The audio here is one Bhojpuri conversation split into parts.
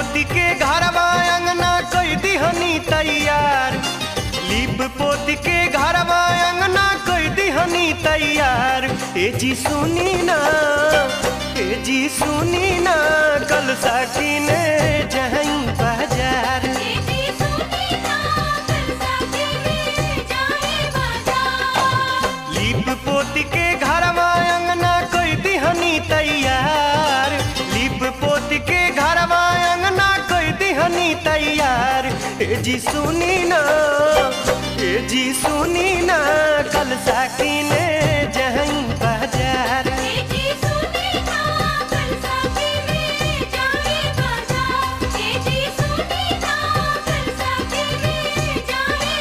पोती के घरवा अंगना कोई दिहनी तैयार लीप पोती के घरवा अंगना कोई दिहनी तैयार ए जी सुनी ना ए जी सुनी ना कल साकी ने जहीं बाजार बेटी सुनी ना कल साके में जाए बाजार लीप पोती के घरवा अंगना कोई दिहनी तैयार लीप पोती के घरवा अंगना कोई दिहनी तैयार ए जी सुनी ना ए जी सुनी ना कल साकी ने जहीं बाजार बेटी सुनी ना कल साके में जाए बाजार बेटी सुनी ना कल साके में जाए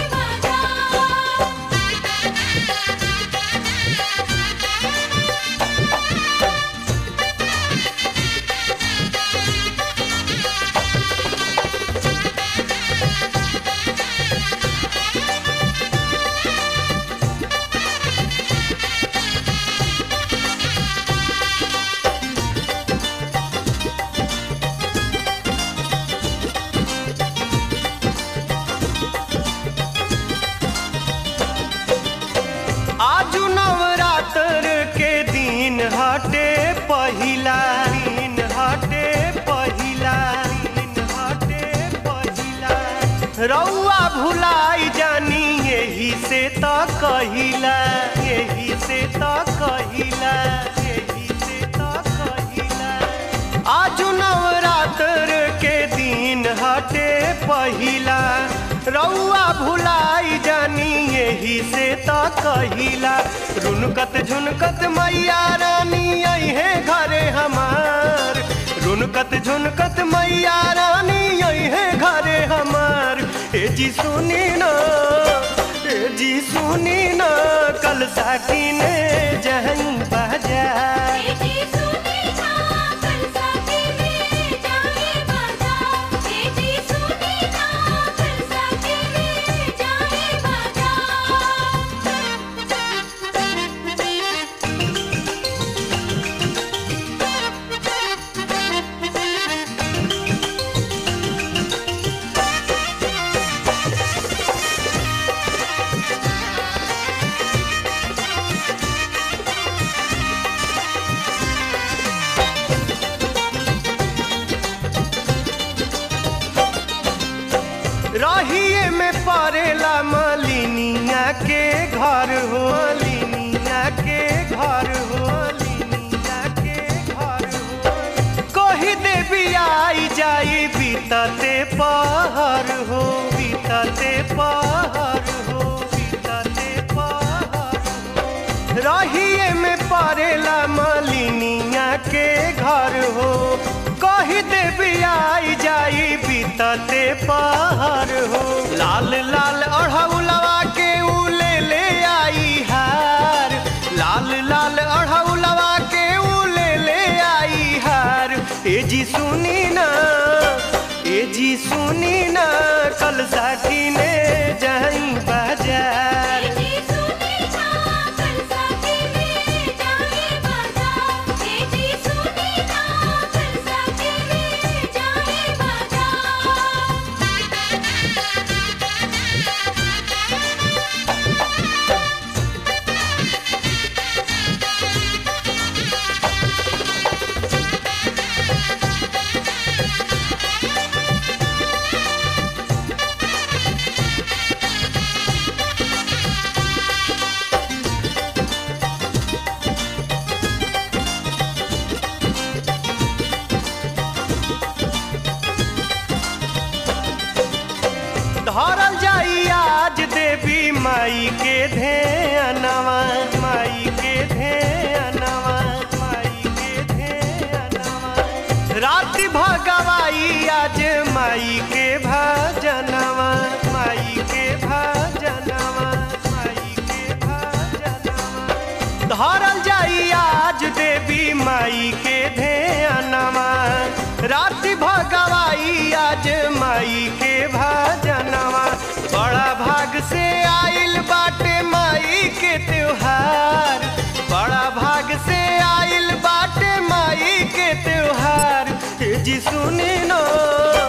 आजू नवरात्र के दिन हटे पहिला दिन हटे पहिला दिन हटे पहिला रउआ भुलाई जानी यही से त कहिला यही से त कहिला यही से त कहिला आजू नवरात्र के दिन हटे पहिला रउआ भुलाई जानी यही से त कहिला रुनकत झुनकत मैया रानी अहे घरे हमार रुनकत झुनकत मैया रानी अहे घरे हमार ए जी सुनी ना ए जी सुनी ना कल साकी ने जहीं बाजार बेटी सुनी ना कल साके में जाए बाजार बेटी सुनी ना कल साके में जाए रहिए में परेला मलिनिया के घर हो मलिनिया के घर हो मलिनिया के घर हो कही देवी आई जाई बीतते पहर हो बीतते पहर हो बीतते पहर हो रहिए में परेला मलिनिया के घर हो कही देवी आई जाई बीतते पहाड़ हो लाल लाल अढ़ौलवा के ऊ ले ले आई हार लाल लाल अढ़ौलवा के ऊ ले ले आई हार ए जी सुनी ना ए जी सुनी ना कल साकी ने जाई बाजार बेटी सुनी ना कल साके में जाए बाजार बेटी सुनी ना कल साके में जाए धरल जाई आज देवी माई के ध्यानवा माई के ध्यानवा माई के ध्यानवा राति भगवाई आज माई के भजनवा माई के भजनवा माई के भजनवा धरल जाई आज देवी माई के ध्यानवा राति भगवाई आज माई के भजनवा बड़ा भाग से आइल बाटे माई के त्योहार बड़ा भाग से आइल बाटे माई के त्योहार ए जी सुनी नो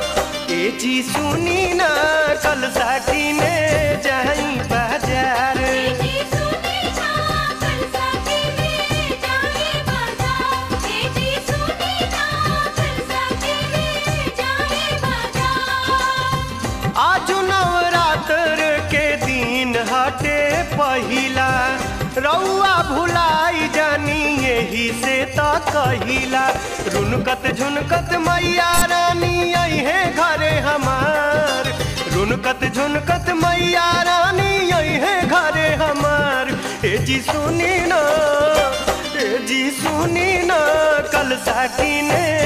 जी सुनी ना कल साकी ने जाई बाजार जी सुनी ना कल साथी में जाए बाजार जी सुनी ना कल साथी में जाए बाजार आज नवरात्र के दिन हटे पहिला रउआ भुलाई जानी यही से त कहिला रुनकत झुनकत मैया रानी अहे घरे हमार रुनकत झुनकत मैया रानी अहे घरे हमार ए जी सुनी ना ए जी सुनी ना कल साकी ने